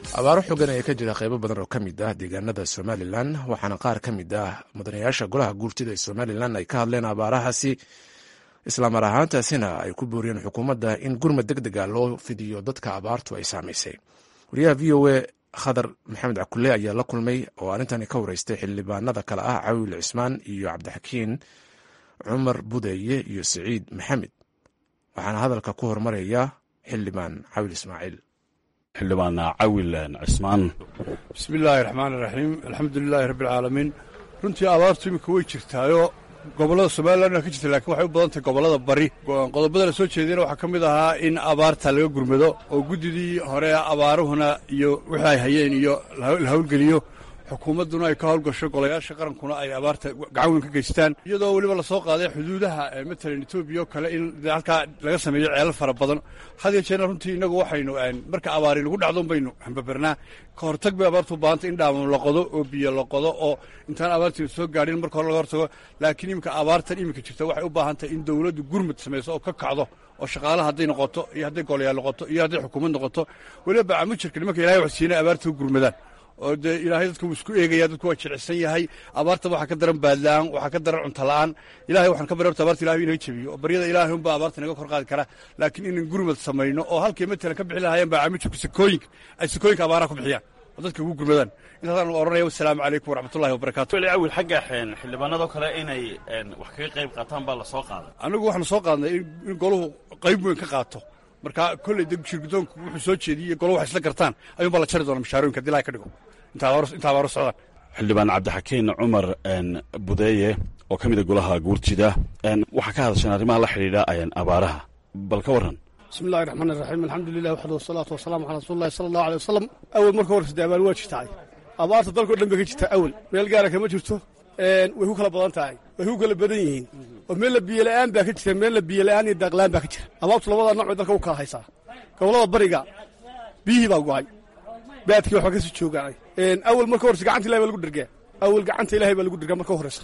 abaaro xogan ayaa ka jira qaybo badan oo ka mid ah deegaanada somalilan waxaana qaar ka mid ah mudanayaasha golaha guurtida ee somalilan ay ka hadleen abaarahaasi islamar ahaantaasina ay ku booriyeen xukuumadda in gurmad deg dega loo fidiyo dadka abaartu ay saamaysay wariyaha v o a khadar maxamed cakule ayaa la kulmay oo arrintani ka wareystay xildhibaanada kale ah cawil cismaan iyo cabdixakiin cumar budeeye iyo siciid maxamed waxaana hadalka ku hormaraya xildhibaan cawil ismaaciil xildhibaan cawil cismaan bismi illaahi raxmaan iraxiim alxamdu lilaahi rabbi alcaalamiin runtii abaartu iminka way jirtaayo gobollada somalilan waa ka jirta lakiin waxay u badan tahay gobollada bari qodobada la soo jeediyana waxaa ka mid ahaa in abaarta laga gurmado oo guddidii hore abaaruhuna iyo wixii ay hayeen iyo la hawlgeliyo xukuumadduna ay ka howlgasho golayaasha qarankuna ay abaarta gacan weyn ka geystaan iyadoo weliba lasoo qaaday xuduudaha matalan etoobiya oo kale in halkaa laga sameeyo ceelal fara badan had iyo jeerna runtii innagu waxaynu marka abaari lagu dhacdo baynu hambabernaa ka hortag bay abaartu u baahantay in dhaaman la qodo oo biyo la qodo oo intaan abaartii soo gaadhin marka hore laga hortago laakiin iminka abaartan iminka jirta waxay u baahan tahay in dowladdu gurmud samayso oo ka kacdo oo shaqaalaha hadday noqoto iyo hadday golayaal noqoto iyo hadday xukuumad noqoto weliba bacamujirka nimanka ilahay wax siinay abaarta u gurmadaan oo dee ilaahay dadka wuu isku eegaya dadku waa jilicsan yahay abaarta waxaa ka daran baadla'aan waxaa ka daran cuntala'aan ilahay waxaan ka barya horta abaarta ilahay inaga jebiyo oo baryada ilaahay unbaa abaarta inaga kor qaadi kara laakiin inan gurmad samayno oo halkay matalan ka bixi lahaayeen baacamijirku sakooyinka ay sakooyinka abaaraha ku bixiyaan oo dadka ugu gurmadaan intaasaan odhanaya wasalaamu calaykum waraxmatullahi wabarakatu weli awil xagga xildhibaanadoo kale inay wax kaga qayb qaataan baa la soo qaaday anigu waxaanu soo qaadnay in goluhu qayb weyn ka qaato marka kolley de shirgudoonku wuxuu soo jeediyey golo wax isla gartaan ayuun baa la jari doona mashaarooyinka hadii ilahay ka dhigo inta abaaro socdaan xildhibaan cabdixakiin cumar budeeye oo ka mida golaha guurtida waxaa ka hadasheen arrimaha la xidhiidha abaaraha bal ka warran bismi illahi raxmaan iraxiim alxamdu lilah waxdu wasalaatu wasalaamu calaa rasuuli llahi sala allahu alay wasalam awel marka horeysa dee abaar waa jirtaay abaarta dalkao dhan bay ka jirtaa awel meel gaara kama jirto way ku kala badan tahay way ku kala badan yihiin oo meella biyola'aan baa ka jira meella biyola'aan iyo daaqla'aan baa ka jira abaartu labada nooc bay dalka u kala haysaa gobollada bariga biyihii baa go'ay baadkii waxba ka sii joogaan awel marka horeysa gacanta ilahay baa lagu dhergaa awel gacanta ilahay baa lagu dhergaa marka horeysa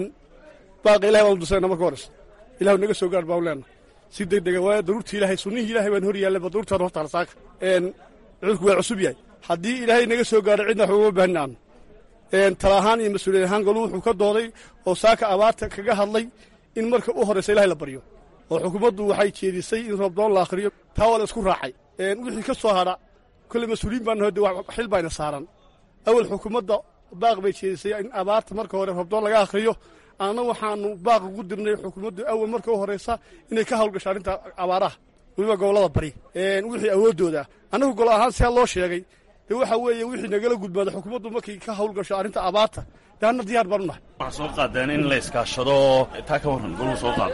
baaqa ilahay baanu dusayna marka horeysa ilahu naga soo gaar baanu leenahay si deg dega waayo daruurtii ilahay sunnihii ilahay baan hor yaallaba daruurtaan hortaala saaka cudurku waa cusub yahay haddii ilaahay naga soo gaaro cidna wax ugama baahin aanu tala ahaan iyo mas-uuliyad ahaan golu wuxuu ka dooday oo saaka abaarta kaga hadlay in marka u horraysa ilahay la baryo oo xukuumaddu waxay jeedisay in roobdoon la akhriyo taa waa la isku raacay wixii ka soo hadha kolley mas-uuliyiin baanu hode xil bayna saaran awal xukuumadda baaq bay jeedisay in abaarta marka hore roobdoon laga akhriyo anna waxaanu baaq ugu dirnay xukuumaddu awal marka u horraysa inay ka hawlgasho arrinta abaaraha weliba gobollada bari wixii awooddooda annagu golo ahaan siaa loo sheegay dee waxa weeye wixii nagala gudbaada xukuumaddu markay ka hawlgasho arrinta abaarta dee anna diyaar baanu nahay waxaa soo qaadeen in la iskaashado taa ka warran goluu soo qaada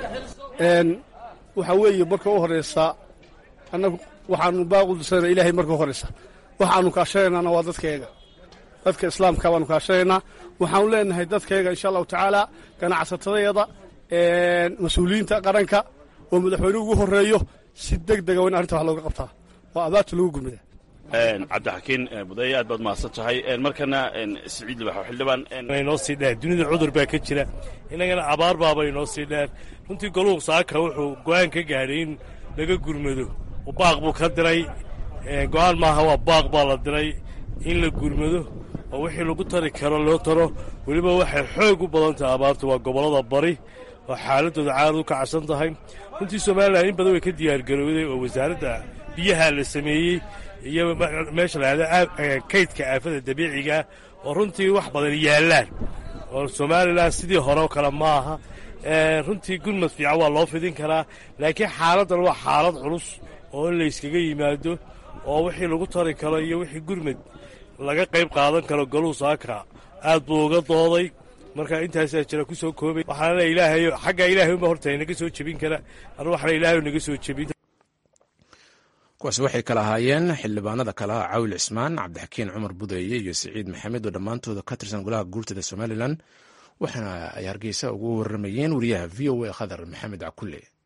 waxaa weeye marka u horraysa annagu waxaanu baaq u dirsana ilaahay marka u horraysa waxaanu kaashanaynaana waa dadkayaga dadka islaamka baanu kaashanaynaa waxaanu leenahay dadkayaga insha allahu tacaala ganacsatadayada mas-uuliyiinta qaranka oo madaxweynuhu ugu horreeyo si deg dega waa in arrinta wax looga qabtaa oo abaarta lagu gurmada cabdixakiin budeeye aad baad mahadsan tahay markana siciid libax xildhibaan inoo sii dheer dunida cudur baa ka jira innagana abaar baaba inoo sii dheer runtii goluhu saaka wuxuu go'aan ka gaadhay in laga gurmado baaq buu ka diray go'aan maaha waa baaq baa la diray in la gurmado oo wixii lagu tari karo loo taro weliba waxay xoog u badan tahay abaartu waa gobollada bari oo xaaladooda caad u kacsan tahay runtii somalilan in badan way ka diyaargarowday oo wasaaradda biyaha la sameeyey iyo meesha lahahda kaydka aafada dabiiciga oo runtii wax badan yaallaan oo somalilan sidii hore oo kale ma aha runtii gurmad fiican waa loo fidin karaa laakiin xaaladdan waa xaalad culus oo in layskaga yimaado oo wixii lagu tari karo iyo wixii gurmad laga qayb qaadan karo goluu saaka aad buu uga dooday marka intaasaa jira ku soo koobay waxaana ilaahay xagga ilaahay unba horta naga soo jebin kara anu waxna ilaahay naga soo jebin kuwaasi waxay kala ahaayeen xildhibaanada kale ah cawil cismaan cabdixakiin cumar budeeye iyo siciid maxamed oo dhammaantooda ka tirsan golaha guurtada somalilan waxaana ay hargeysa ugu waramayeen wariyaha v o a khadar maxamed cakulle